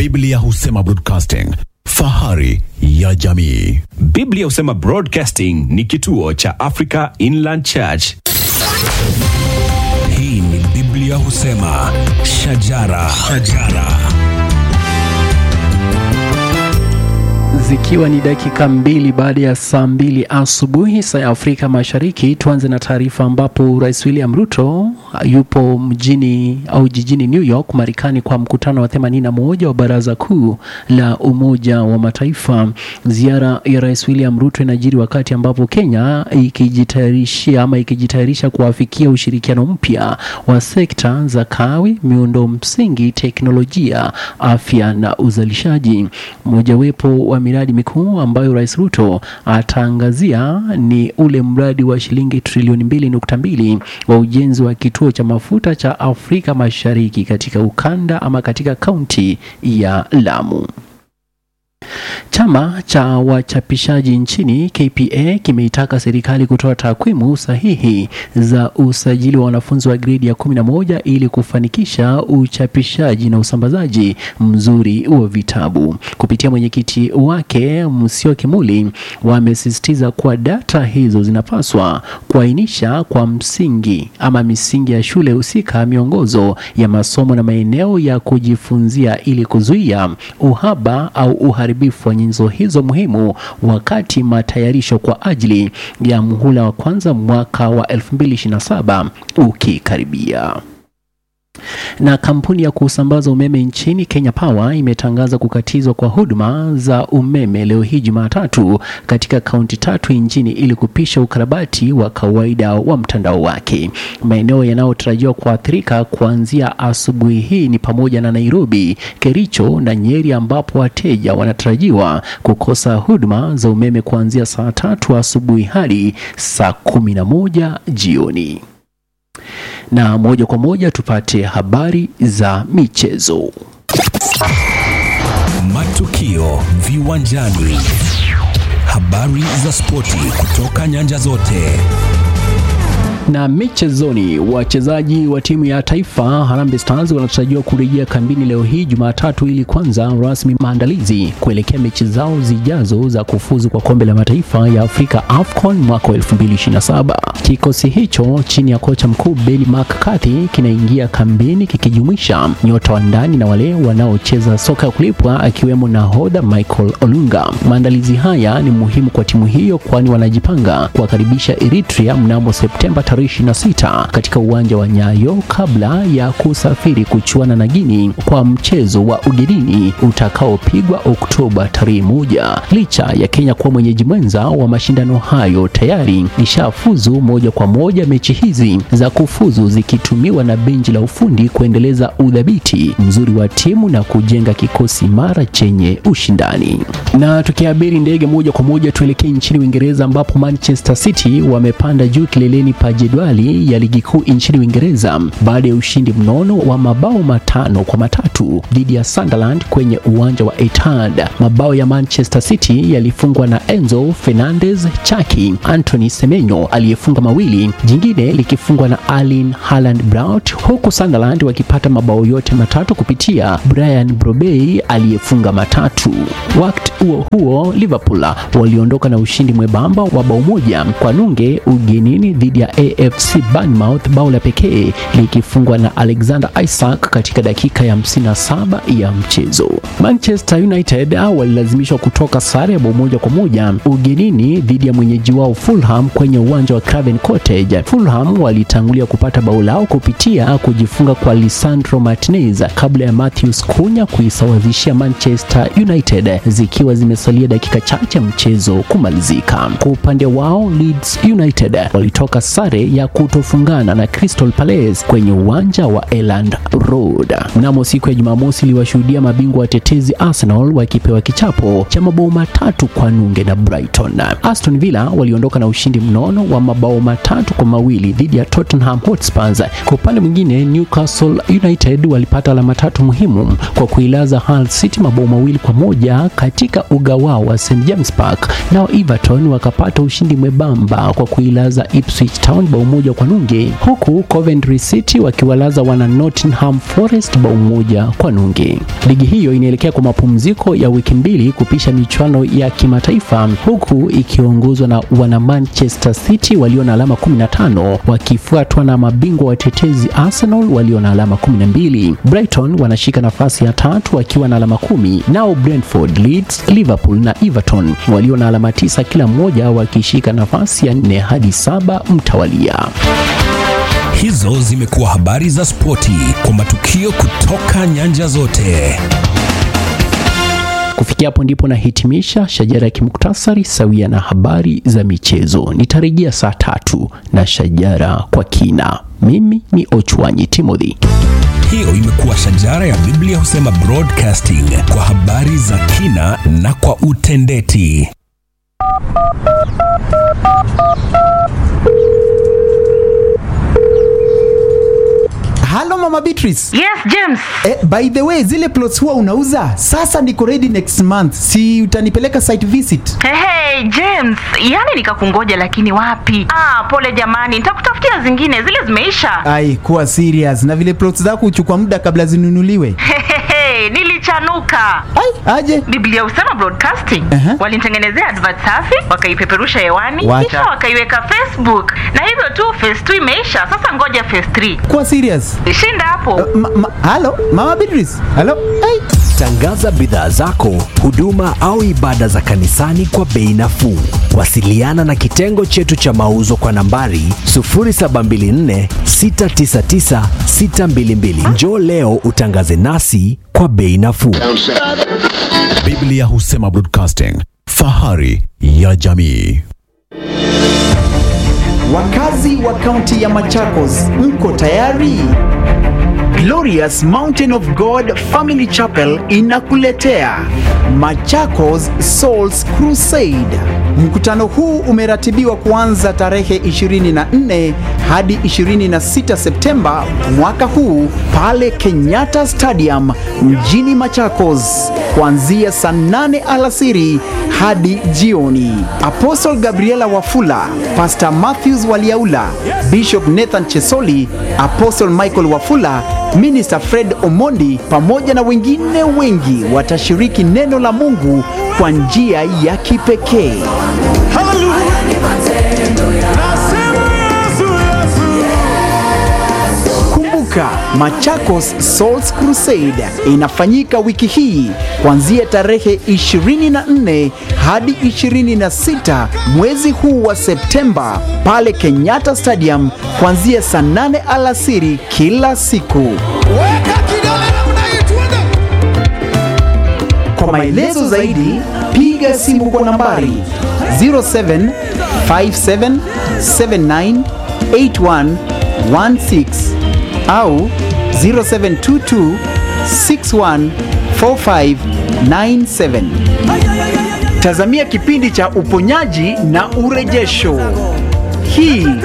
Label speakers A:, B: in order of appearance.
A: Biblia husema broadcasting, fahari ya jamii.
B: Biblia husema Broadcasting ni kituo cha Africa Inland Church.
C: Hii ni Biblia husema shajara, shajara.
D: Zikiwa ni dakika mbili baada ya saa mbili asubuhi saa ya Afrika Mashariki, tuanze na taarifa ambapo Rais William Ruto yupo mjini au jijini New York Marekani kwa mkutano wa 81 wa Baraza Kuu la Umoja wa Mataifa. Ziara ya Rais William Ruto inajiri wakati ambapo Kenya ikijitayarishia ama ikijitayarisha kuafikia ushirikiano mpya wa sekta za kawi, miundo msingi, teknolojia, afya na uzalishaji. Mojawapo wa miradi mikuu ambayo Rais Ruto ataangazia ni ule mradi wa shilingi trilioni mbili nukta mbili wa ujenzi wa kituo cha mafuta cha Afrika Mashariki katika ukanda ama katika kaunti ya Lamu. Chama cha wachapishaji nchini KPA kimeitaka serikali kutoa takwimu sahihi za usajili wa wanafunzi wa gredi ya 11 ili kufanikisha uchapishaji na usambazaji mzuri wa vitabu. Kupitia mwenyekiti wake Musio Kimuli, wamesisitiza kuwa data hizo zinapaswa kuainisha kwa msingi ama misingi ya shule husika, miongozo ya masomo na maeneo ya kujifunzia ili kuzuia uhaba au uharibifu wa nyenzo hizo muhimu wakati matayarisho kwa ajili ya muhula wa kwanza mwaka wa 2027 ukikaribia. Na kampuni ya kusambaza umeme nchini Kenya Power imetangaza kukatizwa kwa huduma za umeme leo hii Jumatatu katika kaunti tatu nchini ili kupisha ukarabati wa kawaida wa mtandao wake. Maeneo yanayotarajiwa kuathirika kuanzia asubuhi hii ni pamoja na Nairobi, Kericho na Nyeri ambapo wateja wanatarajiwa kukosa huduma za umeme kuanzia saa tatu asubuhi hadi saa kumi na moja jioni na moja kwa moja tupate habari za michezo.
C: Matukio viwanjani, habari za spoti kutoka nyanja zote.
D: Na michezoni, wachezaji wa timu ya taifa Harambee Stars wanatarajiwa kurejea kambini leo hii Jumatatu ili kwanza rasmi maandalizi kuelekea mechi zao zijazo za kufuzu kwa kombe la mataifa ya Afrika AFCON mwaka 2027. Kikosi hicho chini ya kocha mkuu Benni McCarthy kinaingia kambini kikijumuisha nyota wa ndani na wale wanaocheza soka ya kulipwa akiwemo nahodha Michael Olunga. Maandalizi haya ni muhimu kwa timu hiyo kwani wanajipanga kuwakaribisha Eritrea mnamo Septemba 26 katika uwanja wa Nyayo kabla ya kusafiri kuchuana na Guinea kwa mchezo wa ugenini utakaopigwa Oktoba tarehe moja. Licha ya Kenya kuwa mwenyeji mwenza wa mashindano hayo, tayari ishafuzu moja kwa moja, mechi hizi za kufuzu zikitumiwa na benchi la ufundi kuendeleza udhabiti mzuri wa timu na kujenga kikosi imara chenye ushindani. Na tukiabiri ndege moja kwa moja tuelekee nchini Uingereza ambapo Manchester City wamepanda juu kileleni pa jedwali ya ligi kuu nchini Uingereza baada ya ushindi mnono wa mabao matano kwa matatu dhidi ya Sunderland kwenye uwanja wa Etihad. Mabao ya Manchester City yalifungwa na Enzo Fernandez, Chaki Anthony Semenyo aliyefunga mawili, jingine likifungwa na Erling Haaland Braut, huku Sunderland wakipata mabao yote matatu kupitia Brian Brobey aliyefunga matatu. Wakati huo huo, Liverpool waliondoka na ushindi mwembamba wa bao moja kwa nunge ugenini dhidi ya AFC Bournemouth, bao la pekee likifungwa na Alexander Isak katika dakika ya 57 ya mchezo. Manchester United walilazimishwa kutoka sare ya bao moja kwa moja ugenini dhidi ya mwenyeji wao Fulham kwenye uwanja wa Craven Cottage. Fulham walitangulia kupata bao lao kupitia kujifunga kwa Lisandro Martinez kabla ya Matheus Cunha kuisawazishia Manchester United zikiwa zimesalia dakika chache mchezo kumalizika. Kwa upande wao Leeds United walitoka sare ya kutofungana na Crystal Palace kwenye uwanja wa Elland Road. Mnamo siku ya Jumamosi iliwashuhudia mabingwa watetezi Arsenal wakipewa kichapo cha mabao matatu kwa nunge na Brighton. Aston Villa waliondoka na ushindi mnono wa mabao matatu kwa mawili dhidi ya Tottenham Hotspurs. Kwa upande mwingine, Newcastle United walipata alama tatu muhimu kwa kuilaza Hull City mabao mawili kwa moja katika uga wao wa St James Park. Nao Everton wakapata ushindi mwembamba kwa kuilaza Ipswich Town bao moja kwa nunge, huku Coventry City wakiwalaza wana Nottingham Forest bao moja kwa nunge. Ligi hiyo inaelekea kwa mapumziko ya wiki mbili kupisha michuano ya kimataifa, huku ikiongozwa na wana Manchester City walio na alama 15 wakifuatwa na mabingwa watetezi Arsenal walio na alama 12. Brighton wanashika nafasi ya tatu wakiwa na alama kumi, nao Brentford, Leeds, Liverpool na Everton walio na alama tisa kila mmoja wakishika nafasi ya nne hadi saba mtawalia.
C: Hizo zimekuwa habari za spoti kwa matukio kutoka nyanja zote.
D: Kufikia hapo ndipo nahitimisha shajara ya kimuktasari sawia na habari za michezo. Nitarejea saa tatu na shajara kwa kina. Mimi ni Ochwanyi Timothy.
C: Hiyo imekuwa shajara ya Biblia husema broadcasting kwa habari za kina na kwa utendeti.
E: Halo Mama Beatrice.
F: Yes, James.
E: Eh, by the way, zile plots huwa unauza sasa niko ready next month, si utanipeleka site visit?
F: Hey, hey, James, yaani nikakungoja lakini wapi? Ah, pole jamani, nitakutafutia zingine, zile zimeisha.
E: Ai, kuwa serious na vile plots zako huchukua muda kabla zinunuliwe.
F: Hehehe, nilichanuka.
E: Ai, aje
F: Biblia husema broadcasting.
E: Aha.
F: Walinitengenezea advert safi, wakaipeperusha hewani,
E: Wacha.
F: kisha wakaiweka Facebook. Na hivyo tu phase 2 imeisha, sasa ngoja phase 3.
E: kuwa serious.
F: Shinda hapo.
E: Ma, ma, halo Mama Beatrice. Halo. Ai.
G: Tangaza bidhaa zako, huduma au ibada za kanisani kwa bei nafuu. Wasiliana na kitengo chetu cha mauzo kwa nambari 0724 699 622. Njoo leo utangaze nasi kwa bei nafuu.
A: Biblia husema broadcasting, fahari ya jamii.
E: Wakazi wa kaunti ya Machakos, mko tayari? Glorious Mountain of God Family Chapel inakuletea Machakos Souls Crusade. Mkutano huu umeratibiwa kuanza tarehe 24 hadi 26 Septemba mwaka huu pale Kenyatta Stadium mjini Machakos kuanzia saa 8 alasiri hadi jioni. Apostle Gabriela Wafula, Pastor Matthews Waliaula, Bishop Nathan Chesoli, Apostle Michael Wafula, Minister Fred Omondi pamoja na wengine wengi watashiriki neno la Mungu kwa njia ya kipekee. Kumbuka, Machakos Souls Crusade inafanyika wiki hii kuanzia tarehe 24 hadi 26 mwezi huu wa Septemba pale Kenyatta Stadium kuanzia saa 8 alasiri kila siku. Kwa maelezo zaidi piga simu kwa nambari 0757798116 au 0722614597. Tazamia kipindi cha uponyaji na urejesho. Hii